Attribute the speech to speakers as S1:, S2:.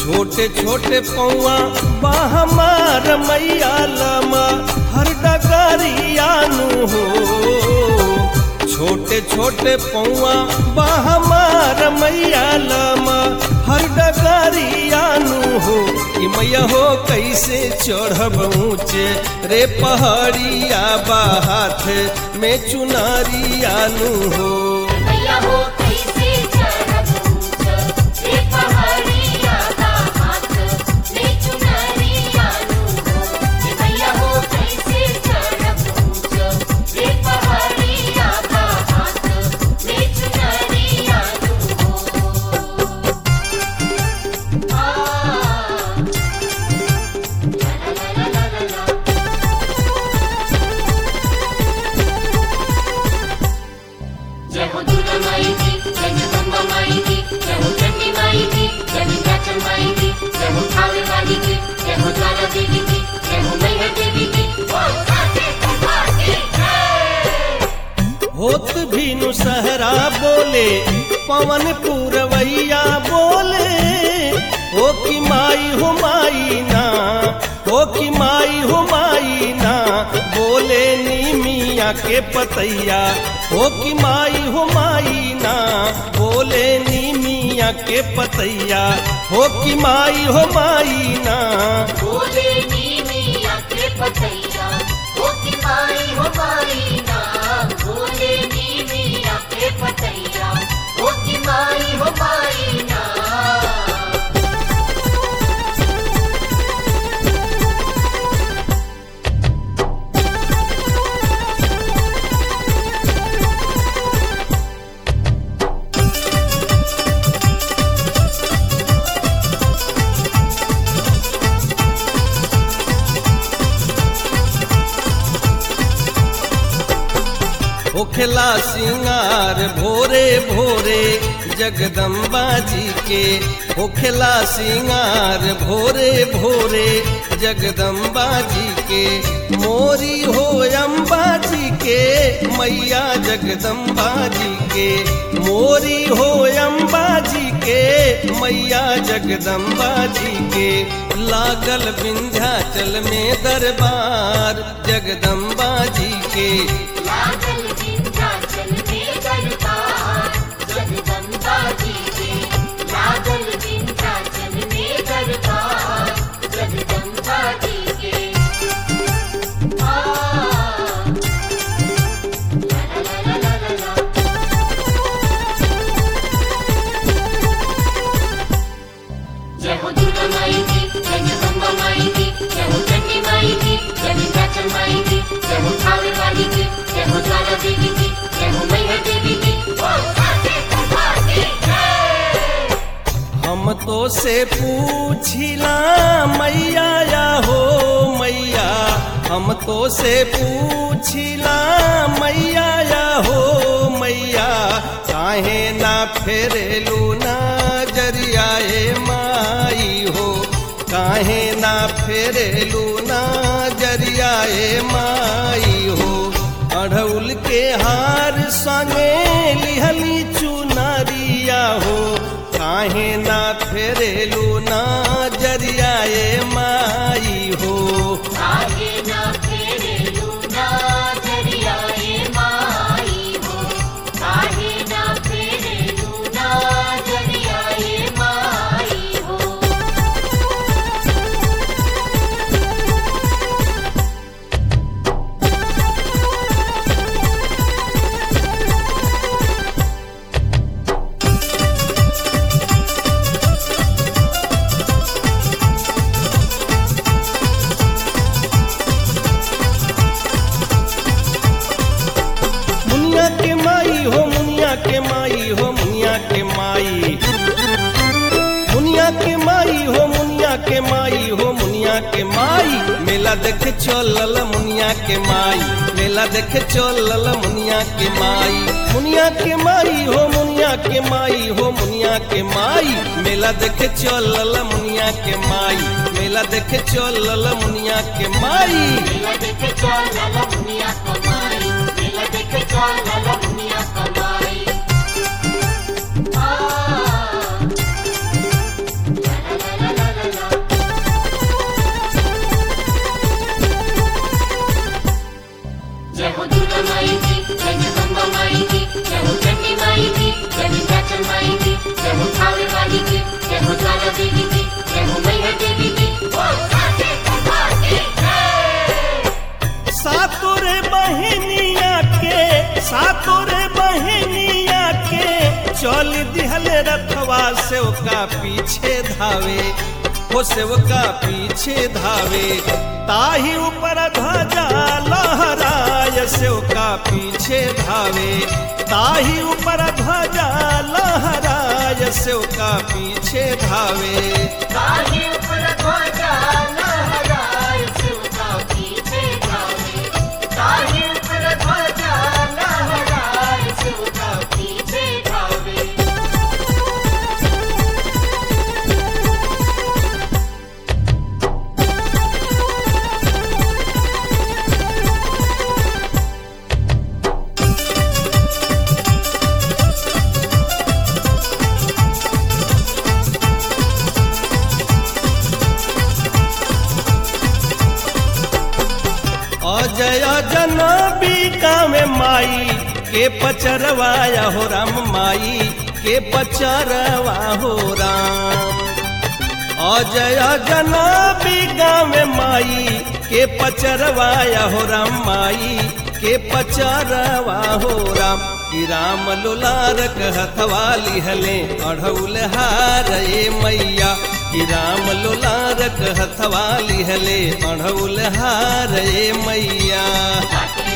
S1: छोटे छोटे पौआ बा हमार मैया लमा हर डगरिया नु हो छोटे छोटे पौआ बा हमार मैया लमा हर डगरिया नु हो कि मैया हो कैसे चढ़ब ऊंचे रे पहाड़िया बा हाथ में चुनारिया नु हो
S2: मैया हो कैसे चढ़ब ऊंच रे पहाड़िया का हाथ में चुनरिया नु हो मैया हो कैसे चढ़ब ऊंच रे पहाड़िया का हाथ में चुनरिया नु हो आ ला ला ला ला ला जय हो दुर्गा माई की जय जगदम्बा माई की जय हो चंडी माई की जय विंध्याचल माई की जय हो थावे वाली की जय हो ज्वाला देवी की जय हो मैहर देवी की बोल साचे दरबार की जय
S1: होत भीनु सहरा बोले पवन पूरवैया बोले हो कि माई हो माई ना हो कि माई हो माई ना बोले नी मिया के पतैया हो कि माई हो माई ना बोले नी मिया के पतैया हो कि माई हो माई ना
S2: बोले नी मिया के पतैया हो की माई हो माई ना बोले नी मिया के पतैया हो की माई हो माई ना
S1: होखेला सिंगार भोरे भोरे जगदम्बा जी के होखेला सिंगार भोरे भोरे जगदम्बा जी के मोरी हो अम्बा जी के मैया जगदम्बा जी के मोरी हो अम्बा जी के मैया जगदम्बा जी के लागल विंध्याचल में दरबार जगदम्बा जी के
S2: लागल विंध्याचल में दरबार जगदम्बा जी के लागल विंध्याचल में दरबार जगदम्बा जी के आ ला ला ला ला ला ला जय हो दुर्गा माई की जय जगदम्बा माई की जय हो चंडी माई की जय विंध्याचल माई की जय हो थावे वाली की जय हो ज्वाला देवी की जय हो मैहर देवी की बोल साचे दरबार की जय
S1: हम तो से पूछिला मैया या हो मैया हम तो से पूछिला मैया या हो मैया काहे ना फेरेलू ना जरियाए माई हो काहे ना फेरेलू ना जरियाए माई हो अढ़उल के हार संगे लिहली चुनरिया हो काहे ना फेरेलू ना जरियाए माई हो
S2: काहे ना फेरे लूना जरियाए माई हो काहे ना फेरे लूना जरियाए माई हो
S1: मुनिया के माई हो मुनिया के माई हो मुनिया के माई मुनिया के माई हो मुनिया के माई हो मुनिया के माई मेला देखे चलल मुनिया के माई मेला देखे चलल मुनिया के माई मुनिया के माई हो मुनिया के माई हो मुनिया के माई मेला देखे चलल मुनिया के माई मेला देखे चलल मुनिया के माई
S2: मेला देखे चल लाला मुनिया कमाई मेला देखे चल लाला मुनिया कमाई आ ला ला ला ला ज्वाला देवी की जय हो मैया देवी की बोल साचे दरबार की जय
S1: सातोरे बहनिया के सातोरे बहनिया के चल दिहल रथवा सेवका पीछे धावे हो सेवका पीछे धावे ताही ऊपर ध्वजा लहराय सेवका पीछे धावे ताही ऊपर ध्वजा लहराय सेवका पीछे धावे
S2: ताही ऊपर ध्वजा लहराए शिवका पीछे धावे ताही ऊपर ध्वजा लहराए शिवका पीछे धावे
S1: अजय जनबी गाँव माई के पचरवाया हो राम माई के पचरवा हो राम अजय जनबी गाँव माई के पचरवाया हो राम माई के पचरवा हो राम कि राम लोलार कहथवा लिहले अढ़ौल हार ए मैया कि राम लोलार कहथवा लिहले अढ़ौल हार ए मैया
S2: काटे